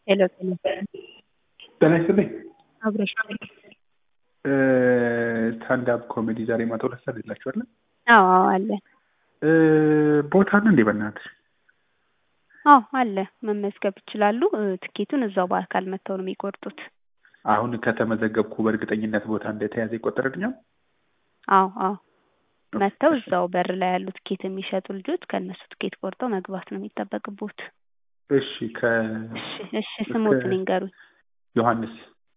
ሄሎ ጤና ጤና ይስጥልኝ። አብረሽ ስታንዳፕ ኮሜዲ ዛሬ ማታ ሁለት ሰዓት የላችኋለን? አዎ አዎ አለ ቦታ አለ እንዴ? በእናትሽ አዎ አለ መመዝገብ ይችላሉ። እ፣ ትኬቱን እዛው በአካል መጥተው ነው የሚቆርጡት። አሁን ከተመዘገብኩ በእርግጠኝነት ቦታ እንደተያዘ ይቆጠርልኛል? አዎ አዎ መጥተው እዛው በር ላይ ያሉ ትኬት የሚሸጡ ልጆች ከእነሱ ትኬት ቆርጠው መግባት ነው የሚጠበቅቦት። እሺ ከ እሺ እሺ ስሞትን ይንገሩኝ። ዮሐንስ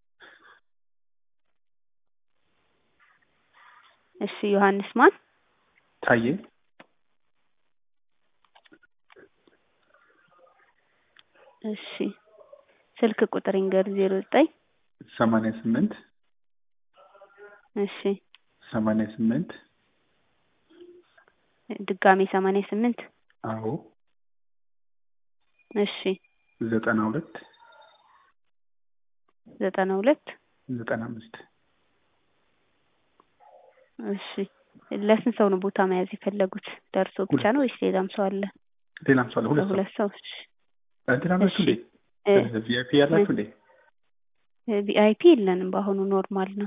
እሺ ዮሐንስ ማን? ታዬ እሺ ስልክ ቁጥር ይንገሩ። ዜሮ ዘጠኝ ሰማንያ ስምንት እሺ ሰማንያ ስምንት ድጋሜ ሰማንያ ስምንት አዎ እሺ ዘጠና ሁለት ዘጠና ሁለት ዘጠና አምስት እሺ ለስንት ሰው ነው ቦታ መያዝ የፈለጉት? ደርሶ ብቻ ነው ወይስ ሌላም ሰው አለ? ሌላም ሰው አለ። ሁለት ሰው ለሁለት ሰው። እሺ እንትን አላችሁ እንዴ? ቪአይፒ ያላችሁ እንዴ? ቪአይፒ የለንም በአሁኑ ኖርማል ነው።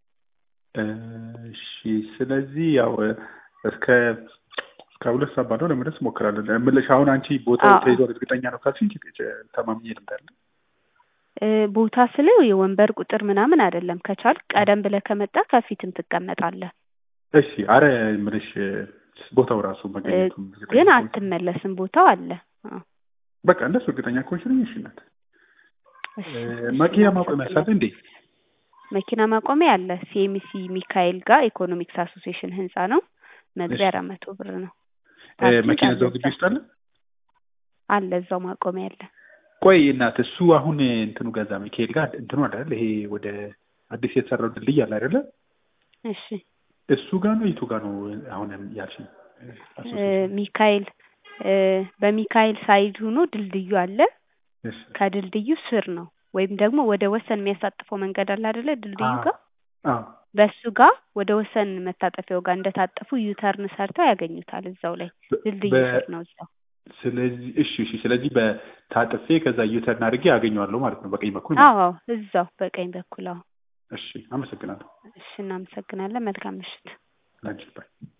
እሺ ስለዚህ ያው እስከ እስከ ሁለት ሰዓት ባለው ለመድረስ እሞክራለሁ። እምልሽ አሁን አንቺ ቦታው አዎ። ተይዟል እርግጠኛ ነው ካልሽኝ ተማምኜ ልምዳለሁ። እ፣ ቦታ ስለው የወንበር ቁጥር ምናምን አይደለም። ከቻል ቀደም ብለህ ከመጣ ከፊትም ትቀመጣለህ። እሺ አረ እምልሽ ቦታው ራሱ መገኘቱን እርግጠኛ ግን ከሆንሽ- አትመለስም። ቦታው አለ። አዎ። በቃ እንደሱ እርግጠኛ ከሆንሽ ነኝ። እሺ እናት እሺ፣ እ፣ እሺ፣ መኪና ማቆሚያ ሳለ እንዴ? መኪና ማቆሚያ አለ። ሲኤምሲ ሚካኤል ጋር ኢኮኖሚክስ አሶሲዬሽን ህንጻ ነው። መግቢያ እሺ። አራት መቶ ብር ነው። እ፣ ፓርኪንግ መኪና አለ እዛው ግቢ እዛ። ውስጥ አለ? አለ እዛው ማቆሚያ አለ። ቆይ እናት እሱ አሁን እንትኑ ገዛ ሚካኤል ጋር እንትኑ አለ አይደል? ይሄ ወደ አዲስ የተሰራው ድልድይ አለ አይደለ? እሺ እሱ ጋር ነው የቱ ጋር ነው አሁን ያልሽኝ? እ፣ ሚካኤል እ፣ በሚካኤል ሳይድ ሆኖ ድልድዩ አለ። እሺ ከድልድዩ ስር ነው ወይም ደግሞ ወደ ወሰን የሚያሳጥፈው መንገድ አለ አይደለ? ድልድዩ ጋር አዎ በሱ ጋር ወደ ወሰን መታጠፊያው ጋር እንደታጠፉ ዩተርን ሰርተው ያገኙታል። እዛው ላይ በ- ድልድዩ በ- ስር ነው እዛው። ስለዚህ እሺ እሺ ስለዚህ በታጥፌ ከዛ ዩተርን አድርጌ አገኘዋለሁ ማለት ነው በቀኝ በኩል ማለት አዎ አዎ፣ እዛው በቀኝ በኩል አዎ። ነው። እሺ አመሰግናለሁ። እሺ እናመሰግናለን። መልካም ምሽት። ላንቺ ባይ